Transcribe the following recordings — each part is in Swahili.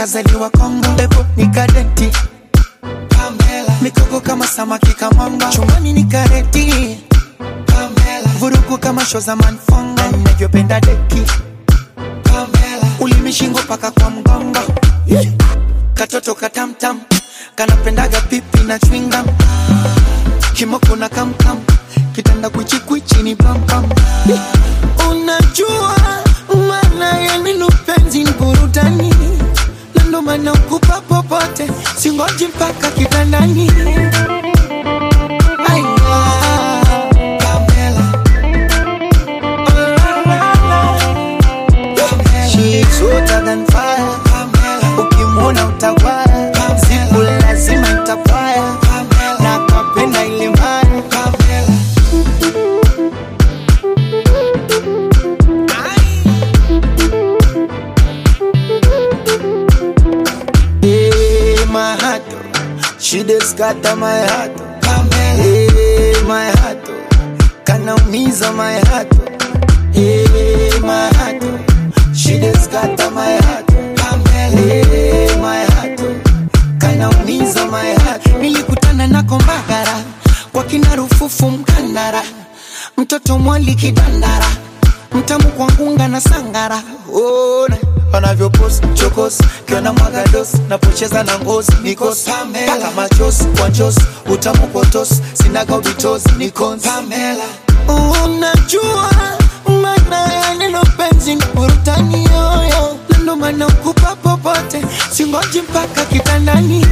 kazaliwa Kongo, ebo nikadenti Pamela, mikoko kama samaki kamanga, chumbani ni kareti Pamela, vurugu kama show za manfongo, ninavyopenda deki Pamela, ulimi shingo paka kwa mgongo yeah. Katoto katamtam kanapendaga pipi na chwinga kimoko na kamkam kitanda kwichikwichi ni pampam yeah. Unajua maana ya neno penzi ni burudani, na ndo maana ukupa popote, singoji mpaka kitandani. Aya, Pamela. Oh, la, la, la. She's hotter than fire. Ukimwona utawaya, siku lazima itapaya, na kapenda ile mbaya. Hey, my heart, oh. she just scatter my heart. oh. Hey, my heart, oh. kanaumiza my heart. oh. Hey, my heart, oh. she just scatter my heart. oh. Hey, my heart, oh. kanaumiza my heart. Nilikutana na kombagara kwa kina Rufufu Mkandara, mtoto mwali kidandara, mtamu kwa ngunga na sangara. Ona wanavyopost chokos kiona mwagados napocheza na ngozi nikos mpaka machos kwa njos utamu kotos sinaga ubitos nikons unajua maana ya neno penzi ni burutani yoyo na ndo maana ukupa popote singoji mpaka kitandani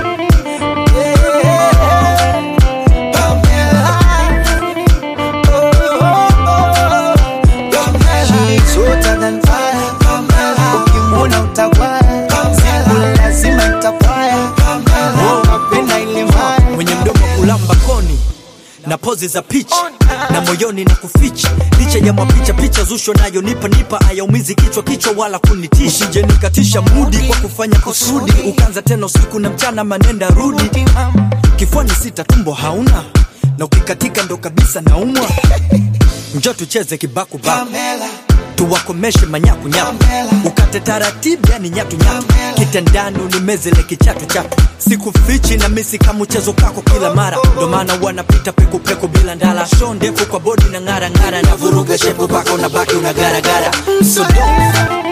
Yeah. Pamela. Oh, oh, oh. She's hotter than fire. Ukimwona utawaya, siku lazima itapaya. Oh, napenda ile mbaya. mwenye mdomo kulamba koni na pozi za picha na moyoni na kuficha licha ya mapicha picha zusho nayo nipa nipa ayaumizi kichwa kichwa wala kunitisha usije nikatisha mudi kwa kufanya kusudi ukanza tena usiku na mchana manenda rudi kifuani sita tumbo hauna na ukikatika ndo kabisa naumwa njo tucheze kibakubaku Pamela, tuwakomeshe manyakunyaku Pamela. ukate taratibu yani nyatunyatu Pamela. kitandani ulimezele kichatu chatu sikufichi na misi kama mchezo kako kila mara ndo maana wanapita pekupeku bila ndala sho ndefu kwa bodi na ng'ara ng'ara na vuruga shepu paka unabaki unagaragara so don't